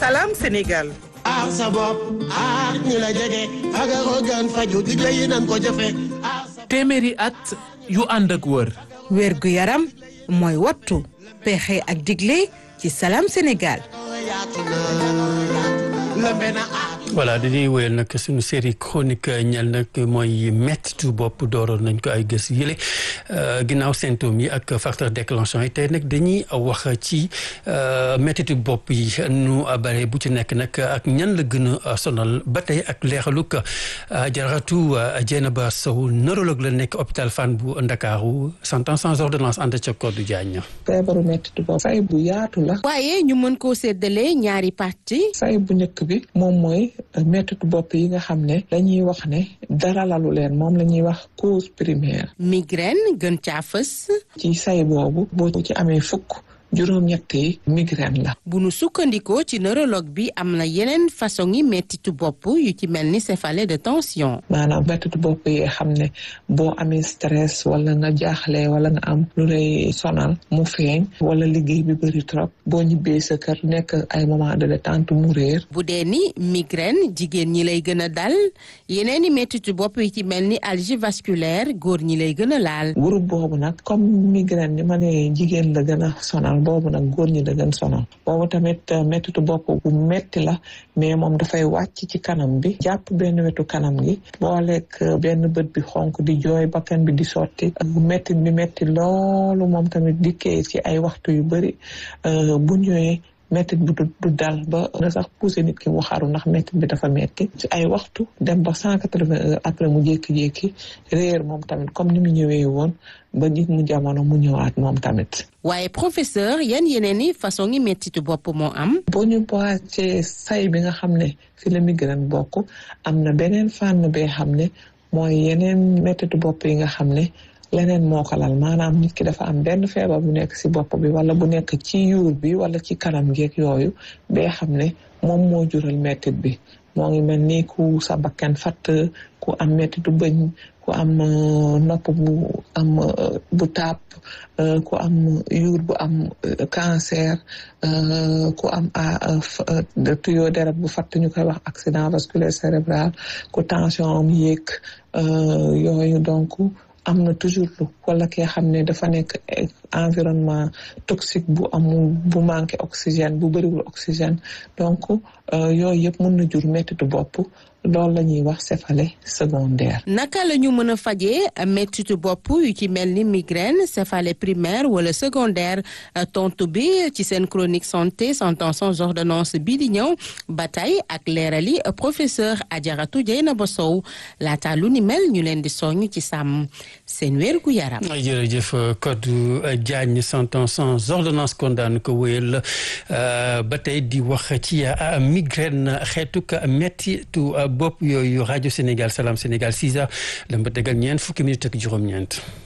Salam Sénégal. aar sa bopp aar ñi la jege fagaru gën faju digle yi nan ko jëfe téeméeri at yu ànd ak wër wér gu yaram mooy wattu pexe ak digle ci Salam Sénégal. yaatu na lëmbe na aar voilà dañuy wéyal nag suñu série chronique ñel nag mooy mettitu bopp dooroon nañ ko ay gës yële ginnaaw symptômes yi ak facteur déclenchant yi tey nag dañuy wax ci mettitu bopp yi nu bare bu ci nekk nag ak ñan la gën a sonal ba tey ak leexaluk jaratu Dieynaba Sow neurologue la nekk hôpital Fann bu Ndakaaru cent ans sans ordonnance ànd ca Codou Diagne. feebaru mettitu bopp say bu yaatu la waaye ñu mën koo séddale ñaari parti say bu njëkk bi moom mooy mettitu bopp yi nga xam ne dañuy wax ne dara lalu leen moom la ñuy wax cause primaire migraine gën caa fës ci say boobu boo ci amee fukk juróom-ñett yi migraine la bu nu sukkandikoo ci neurologue bi am na yeneen façon yi mettitu bopp yu ci mel ni céphalée de tension maanaam mettitu bopp yi xam ne boo amee stress wala nga jaaxle wala nga am lu lay sonal mu feeñ wala liggéey bi bëri trop boo ñibbee sa kër nekk ay moment de détente mu réer bu dee ni migraine jigéen ñi lay gën a dal yeneen i mettitu bopp yi ci mel ni algie vasculaire góor ñi lay gën a laal groupe boobu nag comme migraine ni ma ne jigéen la gën a sonal boobu nag góor ñi la gën sonal boobu tamit mettitu bopp bu metti la mais moom dafay wàcc ci kanam bi jàpp benn wetu kanam gi booleeg benn bët bi xonk di jooy bakkan bi di sotti ak mettit bi metti loolu moom tamit dikkee ci ay waxtu yu bëri bu ñëwee mettit bi du dal ba na sax poussé nit ki mu xaru ndax mettit bi dafa metti ci ay waxtu dem ba cent quatre-vingts heures après mu jékki-jékki réer moom tamit comme ni mu ñëwee woon ba nit mu jamono mu ñëwaat moom tamit waaye professeur yan yeneen i façon yi mettitu bopp moo am boo ñu boacee say bi nga xam ne fi la migraine bokk am na beneen fànn bee xam ne mooy yeneen mettitu bopp yi nga xam ne leneen moo ko lal maanaam nit ki dafa am benn feebar bu nekk ci bopp bi wala bu nekk ci yuur bi wala ci kanam geeg yooyu bee xam ne moom moo jural mettit bi moo ngi mel ni ku sa bakkan fatt ku am mettitu bëñ ku am nopp bu am bu tàpp ku am yuur bu am cancer ku am tuyau deret bu fatt ñu koy wax accident vasculaire cérébral ku tension am yéeg yooyu donc am na toujours lu wala kee xam ne dafa nekk environnement toxique bu amul bu manqué oxygène bu bëriwul oxygène donc yooyu yëpp mën na jur mettitu bopp loolu la ñuy wax céphalée secondaire. naka la ñu mën a fajee mettitu bopp yu ci mel ni migraine céphalée primaire wala secondaire tontu bi ci seen chronique santé cent ans sans ordonnance bii di ñëw ba tey ak leerali professeur Adjaratou Dieynaba Sow laata lu ni mel ñu leen di soññ ci sàmm seen wér gu yaram. jërëjëf Codou Diagne cent ans sans ordonnance kon daan ko wéyal ba tey di wax ci migraine xeetuk mettitu bopp yooyu rajo Sénégal Salam Sénégal 6 heures la ba tegal ñeent fukki minutes ak juróom-ñeent.